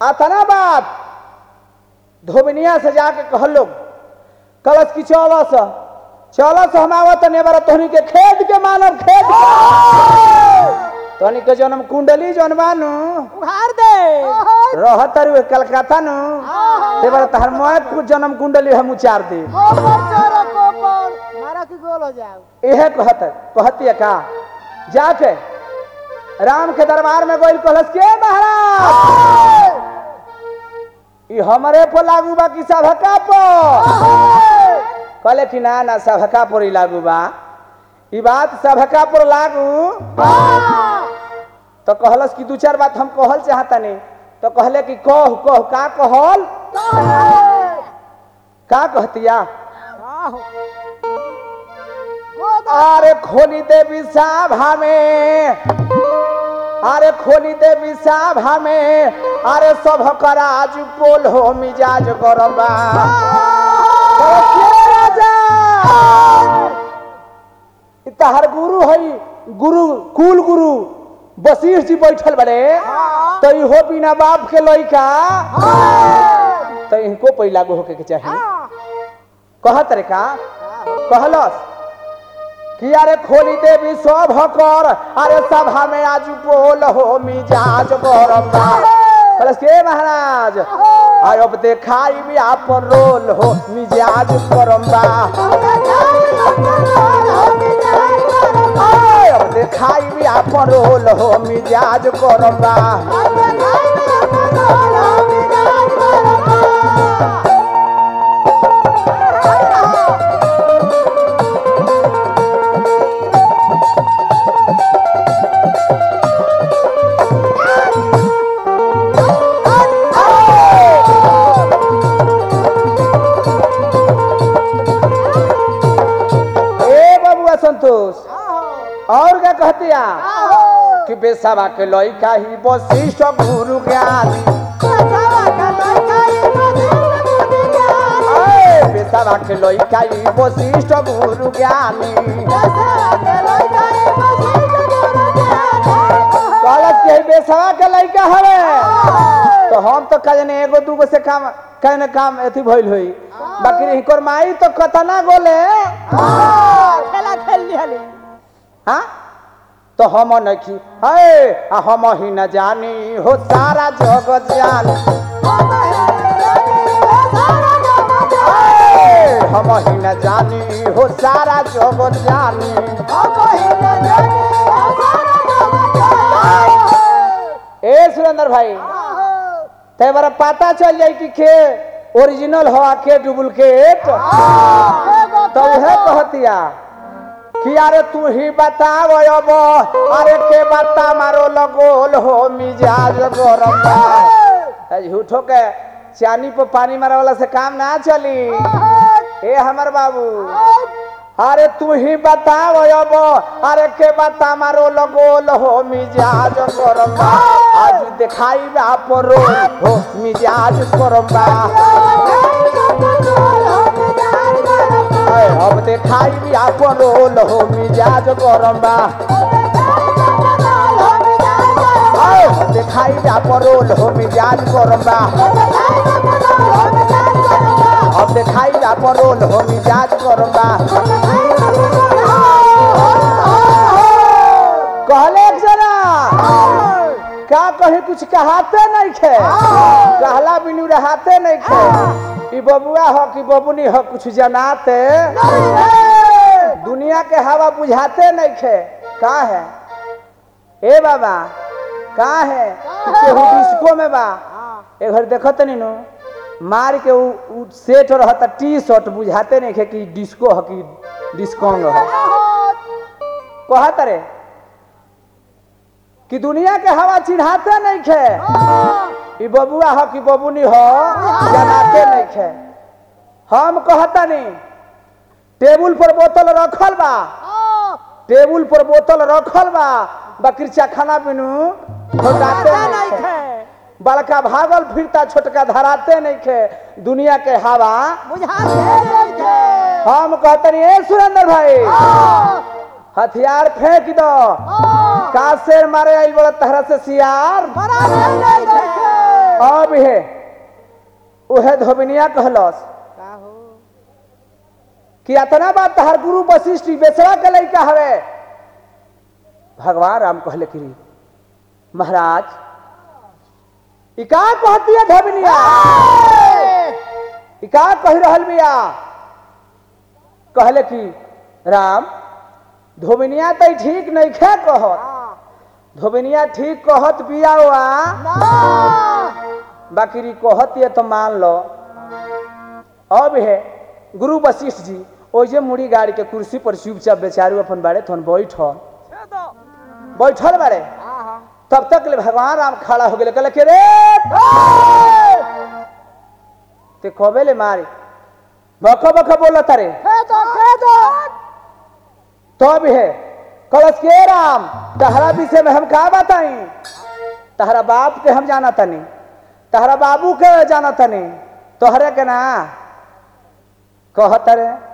अतना बात धोबनिया से जाके कहल लोग कलश की चौलस चौलस हम आवत ने बार तोहनी के खेत के मानव खेत तोहनी के जन्म कुंडली जौन बानू उघार दे रहत रू कलकत्ता नु ते बार तहर मौत को जन्म कुंडली हम उचार दे कोपर चोरो कोपर मारा की गोल हो जाओ इहे कहत कहती का जाके राम के दरबार में गोइल कहलस के महाराज ई हमरे पर लागू बा कि सभका पर कहले कि ना ना सभका पर ही लागू बा ई बात सभका पर लागू तो कहलस कि दू चार बात हम कहल चाहतनी तो कहले कि कह कह का कहल का कहतिया अरे खोली देवी साभा में अरे खोली देवी साभा में अरे सब कराज पोल हो मिजाज गरबा तहर गुरु हई गुरु कुल गुरु वशिष्ठ जी बैठल बड़े तो इहो बिना बाप के लइका तो इनको पहिला गो होके के चाहिए कहत रे का कहलस कि अरे खोली देवी सब कर अरे सभा में आज बोल हो मिजाज गरबा कहलस के महाराज आय अब देखाई भी आप रोल हो मिजाज गरबा आय अब देखाई भी आप रोल हो मिजाज गरबा ए बबुआ संतोष और क्या कहतिया कि बेसवा के लइका ही वशिष्ठ गुरु ज्ञानी ए, बेसवा के लइका ही वशिष्ठ गुरु ज्ञानी कहलत कि बेसवा के लइका हवे तो हम तो कहने एगो दूगो से काम कहने काम एथी भइल होई बाकी हिकर माई तो कतना गोले खेला खेल लिहली हाँ तो हम नहीं है आ हम ही न जानी हो सारा जगत जानी ए, हम ही न जानी हो सारा जगत जानी ए सुरेंद्र भाई ते बारा पता चल जाई कि के ओरिजिनल हो आ के डुप्लीकेट तो उहे कहतिया कि अरे तू ही बताव अब अरे के बता मारो लगोल हो मिजाज गरम बा। झूठो के चानी पर पानी मारे वाला से काम ना चली ए हमर बाबू अरे तू ही बताव अब अरे के बता मारो लगोल हो मिजाज गरम बा। आज दिखाई आप रोल हो मिजाज गरम बा। ए, अब दिखाई आप रोल हो मिजाज गरम बा। ए, अब दिखाई आप रोल हो मिजाज गरम बा। अब दिखाई आप रोल हो मिजाज गरम बा। कहले एक जना का कहे कुछ कहाते नहीं खे कहला बिनु रहाते नहीं खे ई बबुआ हो कि बबुनी हो कुछ जनाते दुनिया के हवा बुझाते नहीं खे का है ए बाबा का है कि केहू डिस्को में बा ए घर देखत नहीं नु मार के उ, उ सेट रहता टी शर्ट बुझाते नहीं खे कि डिस्को हो कि डिस्कोंग हो कहत रे कि दुनिया के हवा चिढ़ाते नहीं खे ई बबुआ हो कि बबुनी हो जनाते नहीं खे हम कहतनी टेबुल पर बोतल रखल बा टेबुल पर बोतल रखल बा बकरीचा खाना बिनु घोटाते नहीं खे बड़का भागल फिरता छोटका धराते नहीं खे दुनिया के हवा हम कहतनी ए सुरेंद्र भाई हथियार फेंक दो का शेर मारे आइल बड़ा तहरा से सियार अब हे उहे धोबिनिया कहलस का हो कि अतना बात तहार गुरु वशिष्ठ ई बेसरा के लइका हवे भगवान राम कहले कि महाराज ई का कहती है धोबिनिया ई का कह रहल बिया कहले कि राम धोबिनिया तो ठीक नहीं खे कहत हाँ धोबिनिया ठीक कहत बिया वा ना बाकी री कहत ये तो मान लो अब है गुरु वशिष्ठ जी ओजे मुड़ी गाड़ी के कुर्सी पर चुपचाप बेचारू अपन बाड़े थन बैठल बैठल बाड़े हाँ हाँ तब तक ले भगवान राम खड़ा हो गए कहले के रे ते कबे ले मारे बख बख बोला तारे खेदो खेदो तब है कलश के राम तहरा विषय में हम का बताई तहरा बाप के हम जाना तनी तहरा बाबू के जाना तनी तोहरे के ना कहत रे